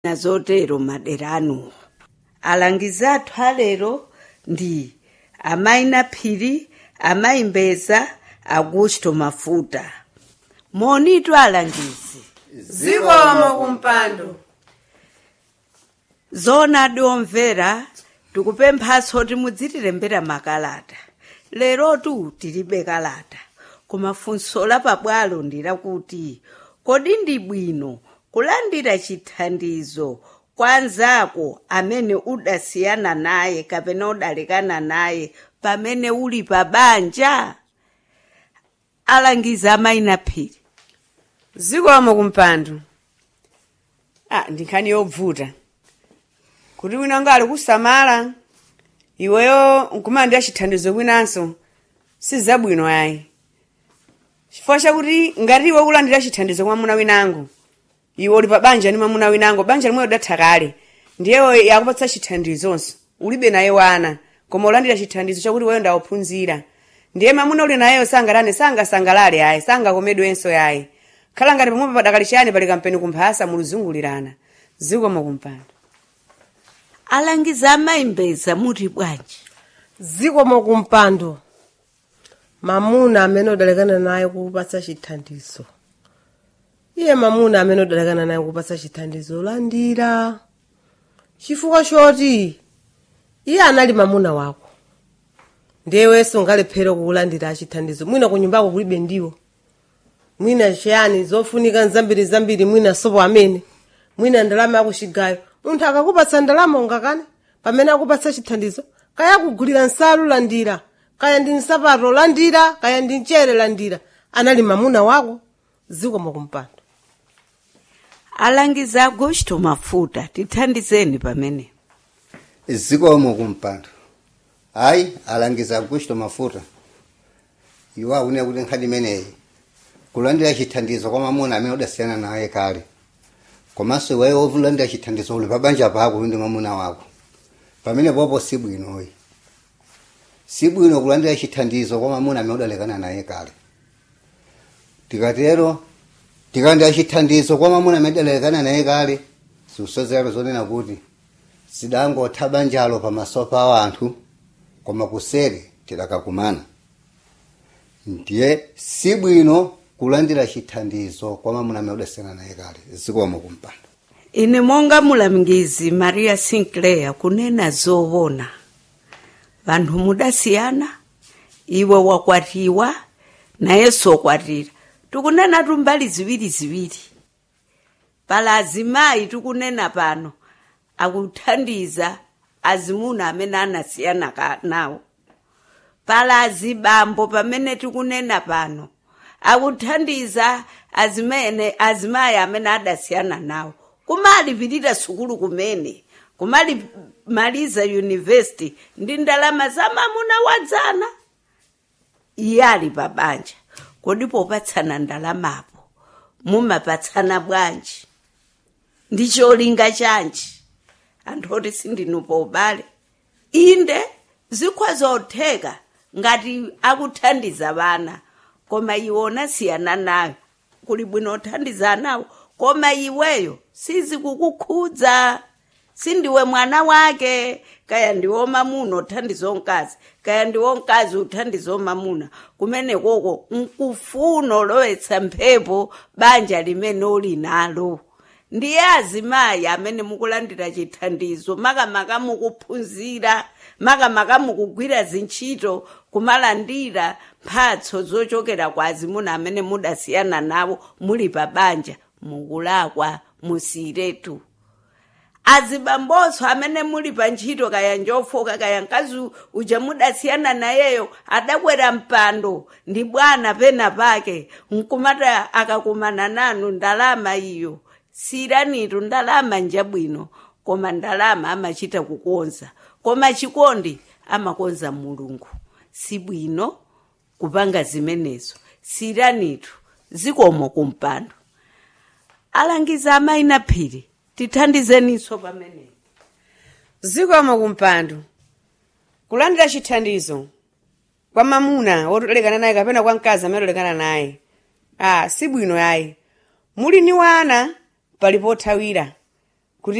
nazotero madera anuwo alangizi athu alero ndi amayi naphiri amayi mbeza augusto mafuta monitu alangizi zikomo kumpando zoonadi omvera tikupemphanso kuti mudzitilembera makalata lerotu tilibe kalata koma funso la pabwalo ndi lakuti kodi ndi bwino kulandira chithandizo kwa anzako amene udasiyana naye kapena udalekana naye pamene uli pa banja alangiza amayi naphiri zikomo kumpando ah ndi nkhani yobvuta kuti wina ngali kusamala iweyo nkumalandira chithandizo kwinanso sizabwino ayi chifukwa chakuti ngati iwe ukulandira chithandizo kwa mwamuna winango iwe uli pa banja ndi mwamuna winango banja limwe udatha kale ndiye yakupatsa chithandizonso ulibe naye wana koma ulandira chithandizo chakuti weyo ndauphunzira ndiye mwamuna uli nayeyo sangalane sangasangalale ayi sangakomedwenso yayi khala ngati pamwepo padakali chiyani pali kampeni kumphasa muluzungulirana zikomo kumpando alangiza amayi mbeza muti bwanji zikomo kumpando mamuna amene udalekana naye kupatsa chithandizo iye mamuna amene udalekana naye kupatsa chithandizo landira chifukwa choti iye anali mamuna wako ndiyewenso ungalephere kukulandira chithandizo mwina ku nyumbako kulibe ndiwo mwina chiyani zofunika zambiri zambiri mwina sopo amene mwina ndalama yakuchigayo munthu akakupatsa ndalama ungakane pamene akupatsa chithandizo kaya kugulira nsalu landira kaya ndi nsapato landira kaya ndi mchere landira anali mamuna wako zikomo kumpando alangiza augusto mafuta tithandizeni pamene zikomo kumpando hayi alangiza augusto mafuta iwo akunena kuti nkhani imeneyi kulandira chithandizo kwa mamuna amene udasiyana naye kale komanso iweyo wolandira chithandizo uli pabanja pako ndi mamuna wako pamene popo sibwinoyi sibwino kulandira chithandizo kwa mamuna amene udalekana naye kale tikatero tikalandira chithandizo kwa mamuna amene udalekana naye kale zikusozero zonena kuti sidangotha banjalo pamaso pa anthu koma kuseri tidakakumana ndiye sibwino kulandira chithandizo kwa mamuna amene udasiyana naye kale zikomo kumpando ine monga mulangizi maria sinclair kunena zoona vanthu mudasiyana iwe wakwatiwa nayenso wakwatira tikunena tumbali ziwiri ziwiri pala azimayi tikunena pano akuthandiza azimuna amene anasiyana ka- nawo pala azibambo pamene tikunena pano akuthandiza azimene azimayi amene adasiyana nawo kumalipirira sukulu kumene kumalimaliza yunivesiti ndi ndalama za mamuna wadzana iye ali pabanja kodi popatsana ndalamapo mumapatsana bwanji ndi cholinga chanji anthu oti sindinupo ubale inde zikhoza zotheka ngati akuthandiza vana koma iwe unasiyana nayo kuli bwino uthandiza nawo koma iweyo sizikukukhudza sindiwe mwana wake kaya ndiwo mamuna uthandiza mkazi kaya ndiwo mkazi uthandiza mamuna kumene koko nkufuna ulowetsa mphepo banja limene uli nalo ndiye azimayi amene mukulandira chithandizo makamaka mukuphunzira makamaka mukugwira zintchito kumalandira mphatso zochokera kwa azimuna amene mudasiyana nawo muli pa banja mukulakwa musiretu azibambonso amene muli pa ntchito kaya njofoka kaya mkazi uja mudasiyana nayeyo adakwera mpando ndi bwana pena pake nkumata akakumana nanu ndalama iyo siranitu ndalama njabwino koma ndalama amachita kukonza koma chikondi amakonza mulungu sibwino kupanga zimenezo siranitu zikomo kumpando alangiza amayi naphiri tithandizeniso pamene zikomo kumpando kulandira chithandizo kwa mamuna wotolekana naye kapena kwa mkazi amene otolekana naye ah sibwino ayi muli ni wana pali pothawira